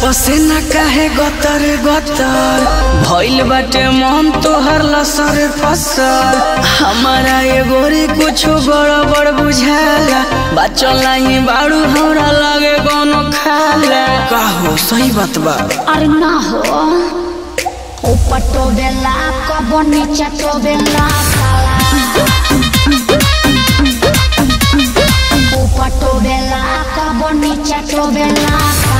पसेना काहे गतर गतर भइल बाटे मन तोहर लसर फसर हमारा ये गोरी कुछो गड़बड़ बुझाला बचल नहीं बाड़ू हमरा लगे कोनो खाला का हो सही बात बा अरे ना हो ऊपर तो बेला कबो नीचे तो बेला ऊपर तो बेला कबो नीचे तो बेला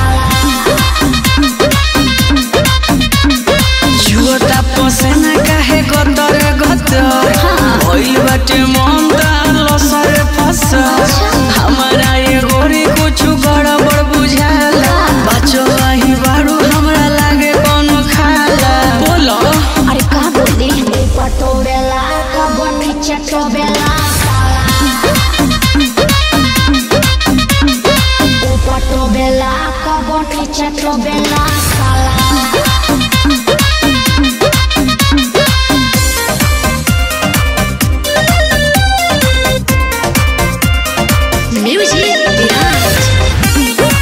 जुअता पसेना काहे गतर गतर भइल बाटे मन तार लसर फसर हमारा ये गोरी कुछो गड़बड़ बुझाला बचल नहीं बाड़ू हमरा लागे कोनो खाला बोलो अरे का बोली ऊपर तो बेला कबो नीचे तो बेला ऊपर तो बेला कबो नीचे तो बेला Music Behind.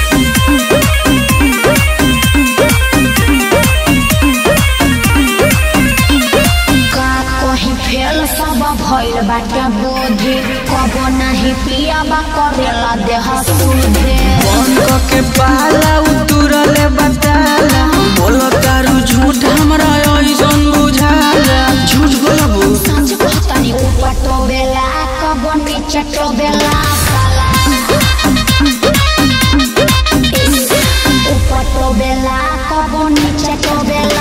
का कहीं फेल सब भइल बाटे बोधे कबो नहीं पियाबा करेला देह सुधे बंद के पाला उतरले बताला बोलो तारू झूठ हमरा ऐसन बुझाला झूठ बोलबू सच कहतानी ऊपर तो बेला कबो नीचे तो बेला ऊपर तो बेला कबो नीचे तो बेला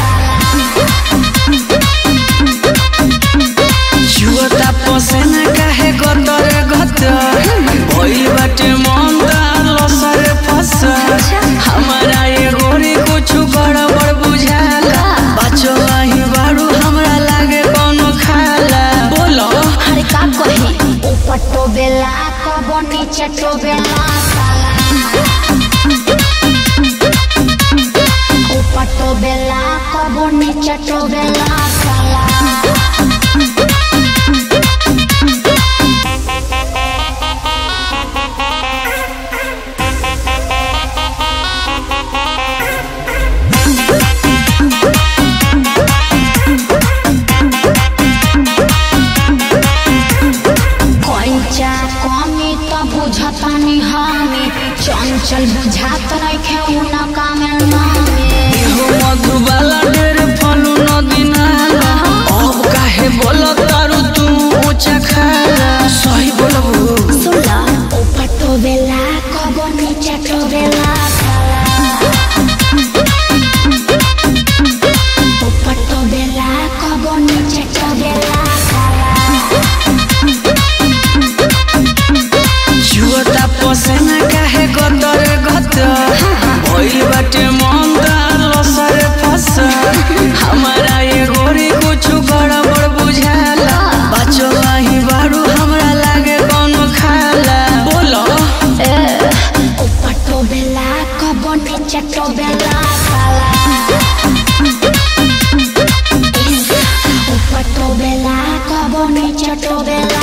जुअता पसेना काहे गतर गतर भइल बाटे मन तार लसर फसर हमारा ये गोरी कुछ गड़बड़ बुझाला बचल नहीं बाड़ू हमरा लागे कोनो खाला बोलो अरे का कही ऊपर तो बेला कबो नीचे तो बेला ऊपर तो बेला कबो नीचे तो बेला कैचा कमी तो बुझतानी हमी चंचल बुझात रखे उना कामे नामे हो मधुबाला ढेर फलू नदी नाला अब काहे बोलो तारू तू ऊंचा खाला सही बोलबू सुला ऊपर तो बेला कबो नीचे तो बेला ऊपर तो बेला कबो नीचे तो बेला जुअता पसेना काहे गतर गतर भइल बाटे मन तार लसर फसर हमारा ये गोरी कुछ गड़बड़ बुझाला बचल नहीं बाड़ू हमरा लागे कोनो खाला बोलो ऊपर तो बेला कबो नीचे तो बेला ऊपर तो बेला कबो नीचे तो बेला